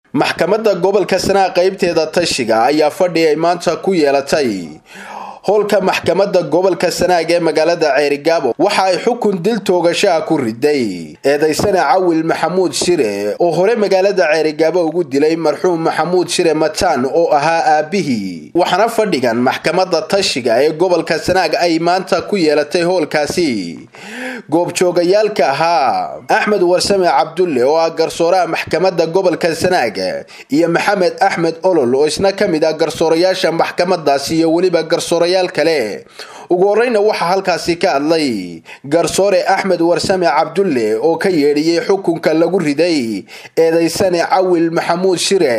maxkamadda gobolka sanaa qaybteeda tashiga ayaa fadhi ay maanta ku yeelatay howlka maxkamadda gobolka sanaag ee magaalada ceerigaabo waxa ay xukun dil toogashaha ku riday eedaysane cawil maxamuud shire oo hore magaalada ceerigaabo ugu dilay marxuum maxamuud shire mataan oo ahaa aabihii waxaana fadhigan maxkamadda tashiga ee gobolka sanaag ay maanta ku yeelatay howlkaasi goobjoogayaalka ahaa axmed warsame cabdulle oo ah garsooraha maxkamadda gobolka sanaag iyo maxamed axmed olol oo isna ka mid ah garsoorayaasha maxkamadaasi iyo weliba garsoorayaal kale ugu horeyna waxaa halkaasi ka hadlay garsoore axmed warsame cabdulle oo ka yeedhiyey xukunka lagu riday eedaysane cawil maxamuud shire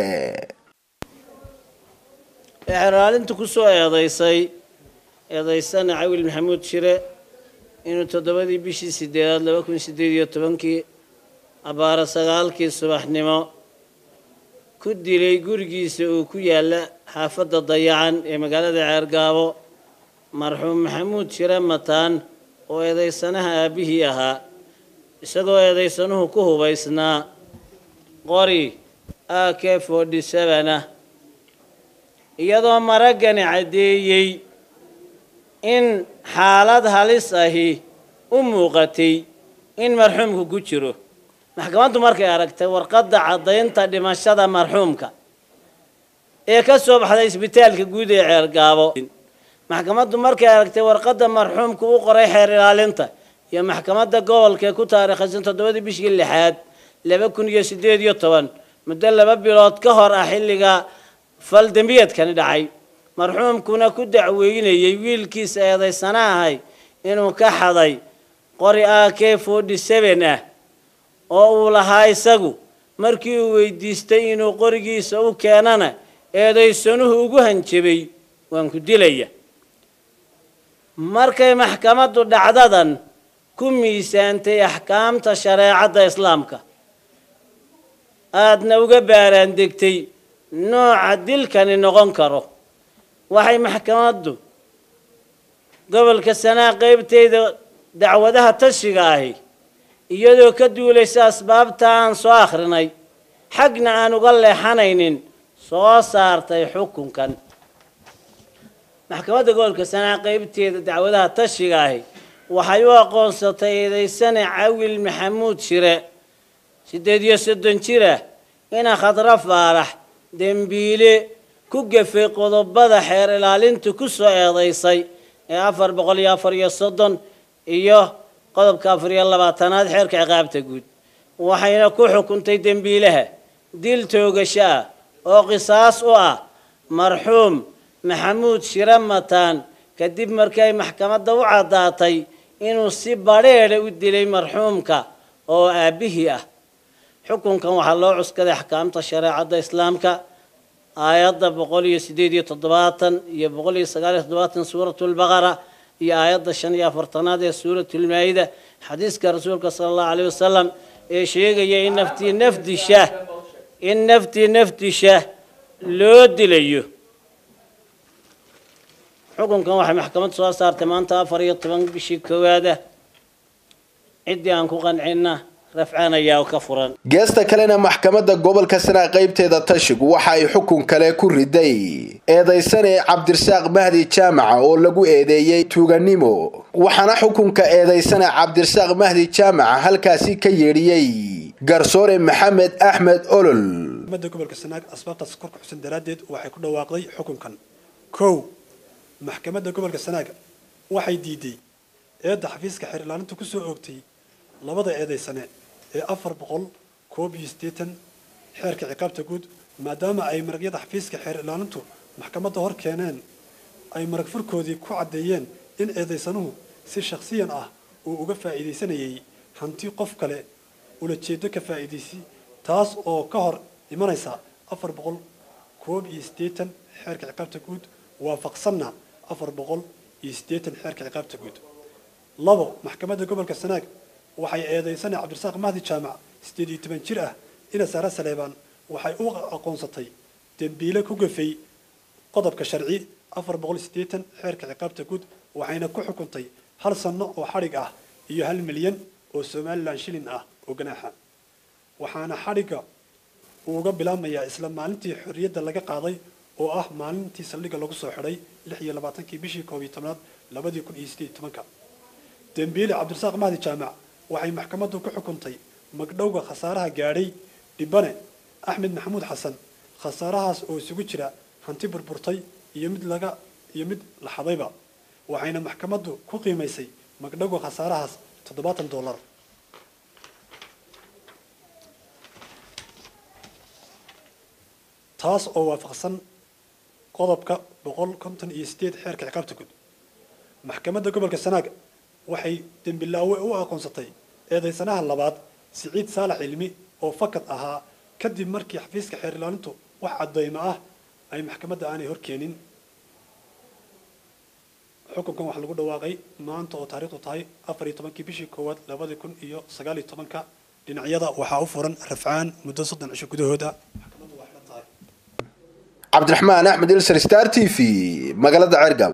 xeraalinta kusoo eedaysay eedaysane cawil maxamuud shire inuu toddobadii bishii sideedaad laba kun sideed iyo tobankii abaara sagaalkii subaxnimo ku dilay gurigiisa uu ku yaalla xaafadda dayacan ee magaalada ceergaabo marxuum maxamuud shire mataan oo eedaysanaha aabbihii ahaa isagoo eedaysanuhu ku hubaysnaa qori a k forty seven ah iyadoo maraggani caddeeyey in xaalad halis ahi u muuqatay in marxuumku ku jiro maxkamaddu markay aragtay warqadda caddaynta dhimashada marxuumka ee ka soo baxday isbitaalka guud ee ceergaabo maxkamaddu markay aragtay warqadda marxuumka u qoray xeer ilaalinta iyo maxkamadda gobolka ee ku taariikhaysan toddobadii bishii lixaad laba kun iyo siddeed iyo toban muddo laba bilood ka hor ah xilliga fal dembiyeedkani dhacay marxuumkuna ku dacweynayay wiilkiisa eedaysana ahay inuu ka xaday qori a k forty seven ah oo uu lahaa isagu markii uu weydiistay inuu qorigiisa u keenana eedaysanuhu ugu hanjabay waan ku dilaya markay maxkamaddu dhacdadan ku miisaantay axkaamta shareecadda islaamka aadna uga baaraan degtay nooca dilkani noqon karo waxay maxkamaddu gobolka sanaa qeybteyda dacwadaha tashiga ahi iyadoo ka duulaysa asbaabta aan soo akhrinay xagna aan uga leexanaynin soo saartay xukunkan maxkamadda gobolka sanaa qeybteeda dacwadaha tashiga ahi waxay u aqoonsatay eedaysane cawil maxamuud shire siddeed iyo soddon jir ah ina khadro faarax dembiile ku gafay qodobada xeer ilaalintu ku soo eedaysay ee afar boqol iyo afar iyo soddon iyo qodobka afar iyo labaatanaad xeerka ciqaabta guud waxayna ku xukuntay dembiilaha dil toogasho ah oo qisaas u ah marxuum maxamuud shire mataan kadib markii ay maxkamadda u caddaatay inuu si badrheedha u dilay marxuumka oo aabbihii ah xukunkan waxaa loo cuskaday axkaamta shareecadda islaamka aayadda boqol iyo sideed iyo toddobaatan iyo boqol iyo sagaal iyo toddobaatan suuratulbaqara iyo aayadda shan iyo afartanaad ee suuratulmaa-ida xadiiska rasuulka sala allahu caleyh wasalam ee sheegaya in naftii nafdisha in naftii nafdisha loo dilayo xukunkan waxay maxkamad soo saartay maanta afar iyo toban bishii koowaada ciddii aan ku qancinna rafcaan ayaa ka furan geesta kalena maxkamadda gobolka sanaa qaybteeda tashigu waxa ay xukun kale ku riday eedaysane cabdirasaaq mahdi jaamaca oo lagu eedeeyey tuuganimo waxaana xukunka eedaysane cabdirasaaq mahdi jaamaca halkaasi ka yeedhiyey garsoore maxamed axmed olol maxkamadda gobolka sanaag asbaabtaas kor ku xusan daraaddeed waxay ku dhawaaqday xukunkan kow maxkamadda gobolka sanaag waxay diiday eedda xafiiska xeer ilaalinta ku soo oogtay labada eedaysane ee afar boqol koob iyo siddeetan xeerka ciqaabta guud maadaama ay maragyada xafiiska xeer ilaalintu maxkamadda hor keeneen ay marag furkoodii ku caddeeyeen in eedaysanuhu si shakhsiyan ah uu uga faa'iidaysanayay hanti qof kale ulajeedo ka faa'iidaysi taas oo ka hor imanaysa afar boqol koob iyo siddeetan xeerka ciqaabta guud waafaqsanna afar boqol iyo siddeetan xeerka ciqaabta guud labo maxkamadda gobolka sanaag waxay eedaysane cabdirasaaq mahdi jaamac siddeed iyo toban jir ah ina saare saleebaan waxay u aqoonsatay dembiile ku gafay qodobka sharci afar boqol siddeetan xeerka ciqaabta guud waxayna ku xukuntay hal sanno oo xadhig ah iyo hal milyan oo somalilan shilin ah oo ganaaxa waxaana xadhigga uu uga bilaabmayaa isla maalintii xorriyadda laga qaaday oo ah maalintii saldhigga lagu soo xidhay lix iyo labaatankii bishii koob iyo tobnaad labadii kun iyo sideed iyo tobanka dembiile cabdirasaaq mahdi jaamac waxay maxkamaddu ku xukuntay magdhowga khasaaraha gaadhay dhibane axmed maxamuud xasan khasaarahaas oo isugu jira hanti burburtay iyo mid laga iyo mid la xadayba waxayna maxkamaddu ku qiimaysay magdhowga khasaarahaas toddobaatan dollar taas oo waafaqsan qodobka boqol konton iyo sideed xeerka ciqaabta guud maxkamadda gobolka sanaag waxay dembilaawe u aqoonsatay eedaysanaha labaad siciid saalax cilmi oo fakad ahaa kadib markii xafiiska xeer ilaalintu wax caddaymo ah ay maxkamadda aanay horkeenin xukunkan waxaa lagu dhawaaqay maanta oo taariikhdu tahay afar iyo tobankii bishii koowaad labadii kun iyo sagaal iyo tobanka dhinacyada waxaa u furan rafcaan muddo soddon cisho gudahooda maxkamaddu waa xidhan tahay cabdiraxmaan axmed ilser star t v magaalada ceergaab